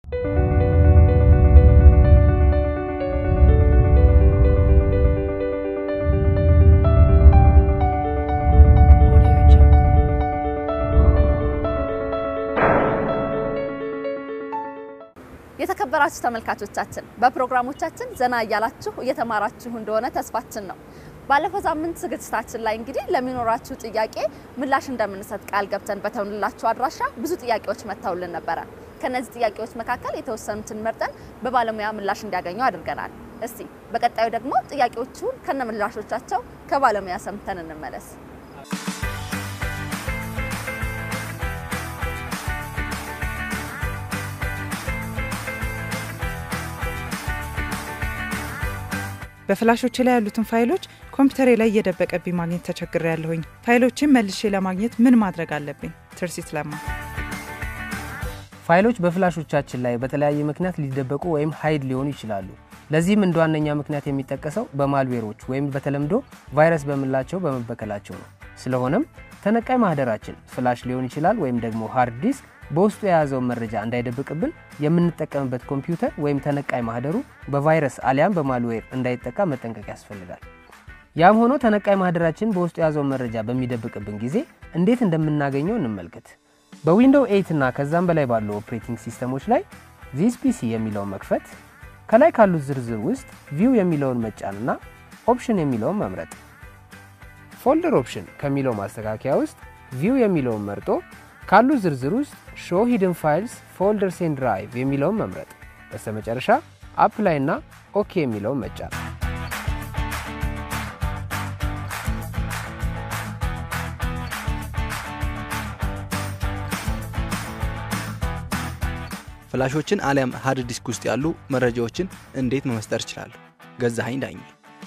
የተከበራችሁ ተመልካቾቻችን በፕሮግራሞቻችን ዘና እያላችሁ እየተማራችሁ እንደሆነ ተስፋችን ነው። ባለፈው ሳምንት ዝግጅታችን ላይ እንግዲህ ለሚኖራችሁ ጥያቄ ምላሽ እንደምንሰጥ ቃል ገብተን በተውንላችሁ አድራሻ ብዙ ጥያቄዎች መጥተውልን ነበረ። ከነዚህ ጥያቄዎች መካከል የተወሰኑትን መርጠን በባለሙያ ምላሽ እንዲያገኙ አድርገናል። እስቲ በቀጣዩ ደግሞ ጥያቄዎቹን ከነ ምላሾቻቸው ከባለሙያ ሰምተን እንመለስ። በፍላሾች ላይ ያሉትን ፋይሎች ኮምፒውተሬ ላይ እየደበቀብኝ ማግኘት ተቸግሬ ያለሁኝ። ፋይሎችን መልሼ ለማግኘት ምን ማድረግ አለብኝ? ትርሲት ለማ ፋይሎች በፍላሾቻችን ላይ በተለያየ ምክንያት ሊደበቁ ወይም ሀይድ ሊሆኑ ይችላሉ። ለዚህም እንደ ዋነኛ ምክንያት የሚጠቀሰው በማልዌሮች ወይም በተለምዶ ቫይረስ በምላቸው በመበከላቸው ነው። ስለሆነም ተነቃይ ማህደራችን ፍላሽ ሊሆን ይችላል ወይም ደግሞ ሃርድ ዲስክ በውስጡ የያዘውን መረጃ እንዳይደብቅብን የምንጠቀምበት ኮምፒውተር ወይም ተነቃይ ማህደሩ በቫይረስ አሊያም በማልዌር እንዳይጠቃ መጠንቀቅ ያስፈልጋል። ያም ሆኖ ተነቃይ ማህደራችን በውስጡ የያዘውን መረጃ በሚደብቅብን ጊዜ እንዴት እንደምናገኘው እንመልከት። በዊንዶው 8 እና ከዛም በላይ ባሉ ኦፕሬቲንግ ሲስተሞች ላይ ዚስ ፒሲ የሚለውን መክፈት፣ ከላይ ካሉት ዝርዝር ውስጥ ቪው የሚለውን መጫንና ኦፕሽን የሚለውን መምረጥ። ፎልደር ኦፕሽን ከሚለው ማስተካከያ ውስጥ ቪው የሚለውን መርጦ ካሉት ዝርዝር ውስጥ ሾው ሂድን ፋይልስ ፎልደርስ ኤንድ ድራይቭ የሚለውን መምረጥ። በስተመጨረሻ አፕላይ እና ኦኬ የሚለውን መጫን። ፍላሾችን አሊያም ሃርድ ዲስክ ውስጥ ያሉ መረጃዎችን እንዴት መመስጠር እችላለሁ? ገዛኸኝ ዳኝ።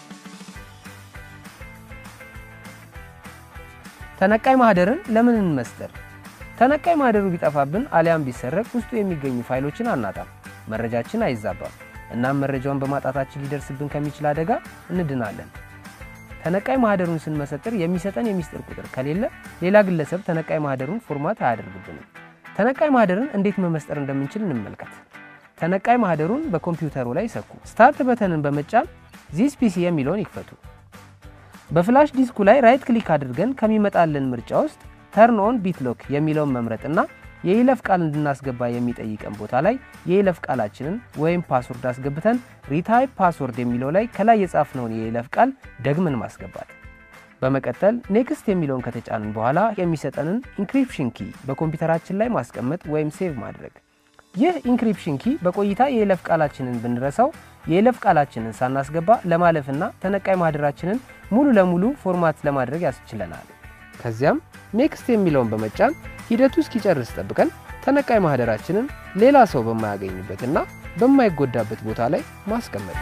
ተነቃይ ማህደርን ለምን እንመስጠር? ተነቃይ ማህደሩ ቢጠፋብን አሊያም ቢሰረቅ ውስጡ የሚገኙ ፋይሎችን አናጣም፣ መረጃችን አይዛባም። እናም መረጃውን በማጣታችን ሊደርስብን ከሚችል አደጋ እንድናለን። ተነቃይ ማህደሩን ስንመሰጥር የሚሰጠን የሚስጥር ቁጥር ከሌለ ሌላ ግለሰብ ተነቃይ ማህደሩን ፎርማት አያደርግብንም። ተነቃይ ማህደርን እንዴት መመስጠር እንደምንችል እንመልከት። ተነቃይ ማህደሩን በኮምፒውተሩ ላይ ይሰኩ። ስታርት በተንን በመጫን ዚስ ፒሲ የሚለውን ይክፈቱ። በፍላሽ ዲስኩ ላይ ራይት ክሊክ አድርገን ከሚመጣልን ምርጫ ውስጥ ተርን ኦን ቢትሎክ የሚለውን መምረጥና የይለፍ ቃል እንድናስገባ የሚጠይቀን ቦታ ላይ የይለፍ ቃላችንን ወይም ፓስወርድ አስገብተን ሪታይፕ ፓስወርድ የሚለው ላይ ከላይ የጻፍነውን የይለፍ ቃል ደግመን ማስገባት። በመቀጠል ኔክስት የሚለውን ከተጫንን በኋላ የሚሰጠንን ኢንክሪፕሽን ኪ በኮምፒውተራችን ላይ ማስቀመጥ ወይም ሴቭ ማድረግ። ይህ ኢንክሪፕሽን ኪ በቆይታ የይለፍ ቃላችንን ብንረሳው የይለፍ ቃላችንን ሳናስገባ ለማለፍና ተነቃይ ማህደራችንን ሙሉ ለሙሉ ፎርማት ለማድረግ ያስችለናል። ከዚያም ኔክስት የሚለውን በመጫን ሂደቱ እስኪጨርስ ጠብቀን ተነቃይ ማህደራችንን ሌላ ሰው በማያገኝበትና በማይጎዳበት ቦታ ላይ ማስቀመጥ።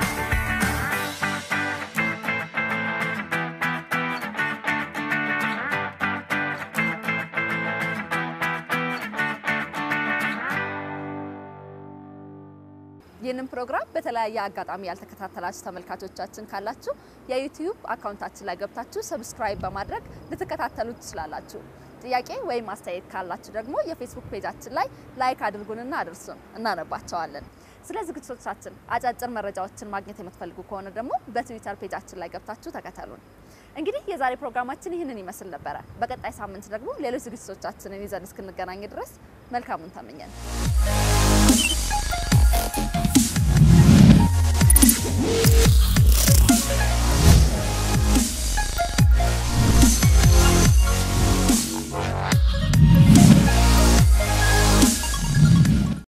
ይህንን ፕሮግራም በተለያየ አጋጣሚ ያልተከታተላችሁ ተመልካቾቻችን ካላችሁ የዩቲዩብ አካውንታችን ላይ ገብታችሁ ሰብስክራይብ በማድረግ ልትከታተሉ ትችላላችሁ። ጥያቄ ወይም አስተያየት ካላችሁ ደግሞ የፌስቡክ ፔጃችን ላይ ላይክ አድርጉንና አድርሱን፣ እናነባቸዋለን። ስለ ዝግጅቶቻችን አጫጭር መረጃዎችን ማግኘት የምትፈልጉ ከሆነ ደግሞ በትዊተር ፔጃችን ላይ ገብታችሁ ተከተሉን። እንግዲህ የዛሬ ፕሮግራማችን ይህንን ይመስል ነበረ። በቀጣይ ሳምንት ደግሞ ሌሎች ዝግጅቶቻችንን ይዘን እስክንገናኝ ድረስ መልካሙን ተመኘን።